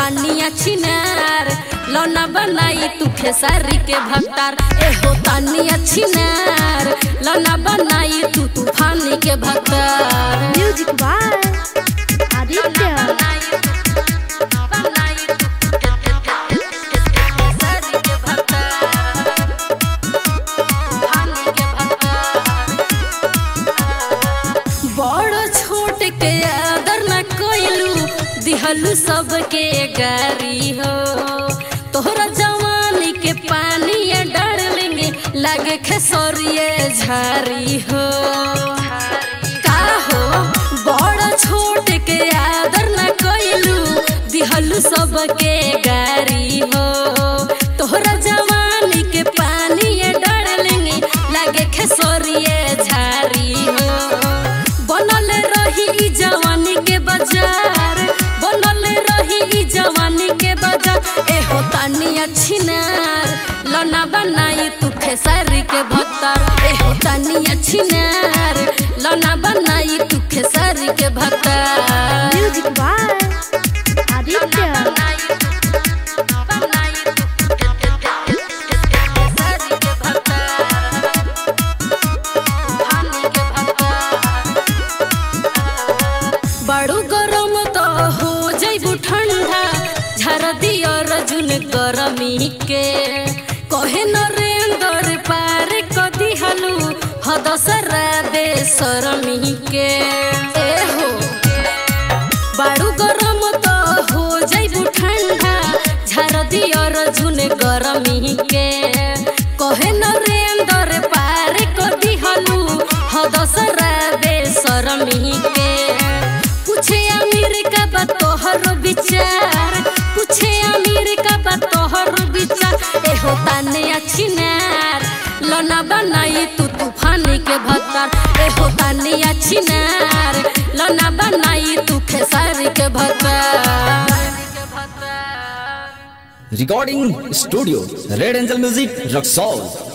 तानिया छिनार लौना बनाई तू खेसारी के भक्तार ए हो तानिया छिनार लौना बनाई तू तूफानी के भक्तार म्यूजिक बाय आदित्य बड़ छोट के आदर न कोइलू दिहलू सबके गारी हो तोहरा जवानी के पानी डालेंगे लागे खेसरिए झारी हो का हो बड़ छोट के आदर न कोइलू दिहलू सबके गारी हो तोहरा जवानी के पानी डालेंगे लागे खेसरिए झारी हो बनल रही ई जवानी के बाजार बनल रही ई जवानी के बाजार ए हो तानी अच्छी नार लना बनाई तू खेसारी के भक्तार ए हो तानी अच्छी नार लना बनाई तू खेसारी के भक्तार म्यूजिक बाय आदित्य बड़ू गरम तो हो जैबू ठंडा झर दियो रजुन गरमी के कहे नरेंद्र पार कदी हलू हदसरा दे शरमी के ए हो बाड़ू गरम तो हो जैबू ठंडा झर दियो रजुन गरमी के कहे नरेंद्र पार कदी हलू हदसरा दे शरमी के पूछे अमीर का बा तोहर विचार पूछे अमीर का बा तोहर विचार ए हो ताने अच्छी नार लना बनाई तू तूफानी के भत्तार ए हो ताने अच्छी नार लना बनाई तू खेसारी के भत्तार Recording Studio Red Angel Music Rock